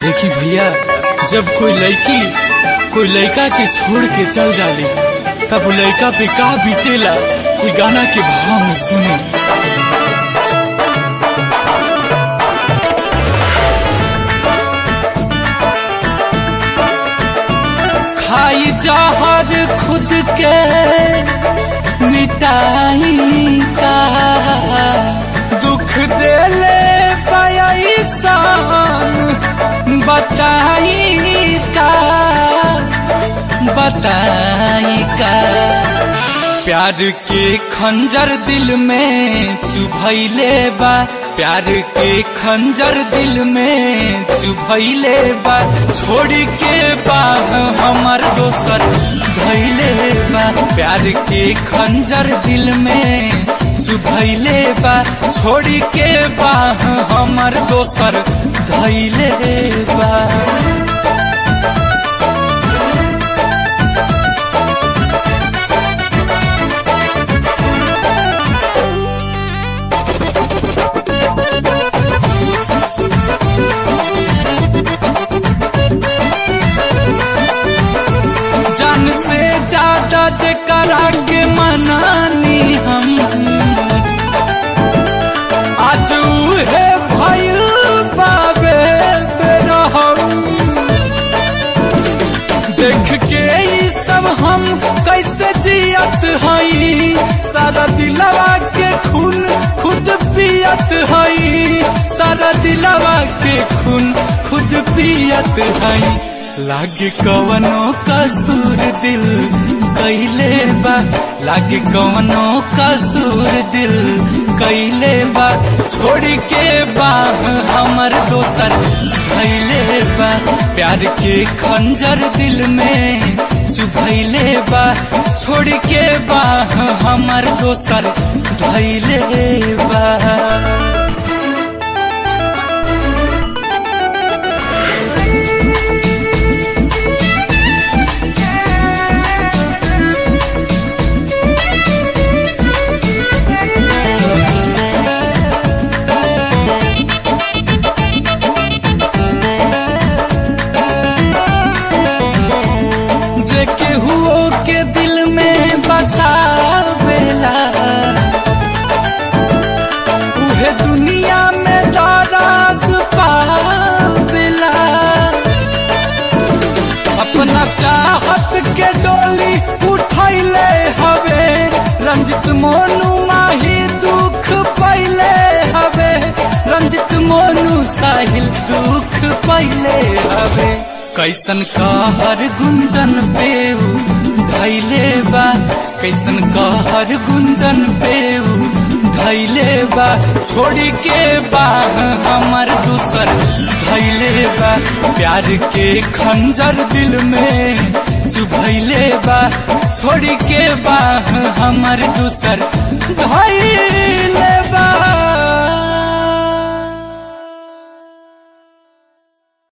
देखी भैया जब कोई लड़की कोई लड़का के छोड़ के चल जाली तब उ लड़का पे का बीतेला कोई गाना के भाव में सुने खाई जहर खुद के मिटाई का दुख देले पाई सान बताई का बताई का प्यार के खंजर दिल में चुभैले बा प्यार के खंजर दिल में चुभैले बा छोड़ के बा हमर दोसर धैले बा प्यार के खंजर दिल में चुभैले बा छोड़ के बा हमर दोसर धैले बा जान से ज्यादा जे करा के मनानी हम आज उहे भइल बाबे बेरहम देख के ई सब हम कैसे जियत हई सारा दिलवा के खून खुद पियत हई सारा दिलवा के खून खुद पियत हई लागे कवनो कसूर दिल कैले बा लागे कवनो कसूर दिल कैले बा छोड़ के बा हमर दोसर धैले बा प्यार के खंजर दिल में चुभैले बा छोड़ के बा हमर दोसर धैले बा जे केहुओ के दिल में बसावेला उहे दुनिया में दराद पावेला अपना चाहत के डोली उठैले हवे रंजित मोनू माही दुख पैले हवे रंजित मोनू साहिल दुख पैले हवे कैसन कहर गुंजन पेऊ धैले बा कैसन कहर गुंजन पेऊ धैले बा छोड़ के बा हमर दूसर धैले बा प्यार के खंजर दिल में चुभैले बा छोड़ के बा हमर दूसर धैले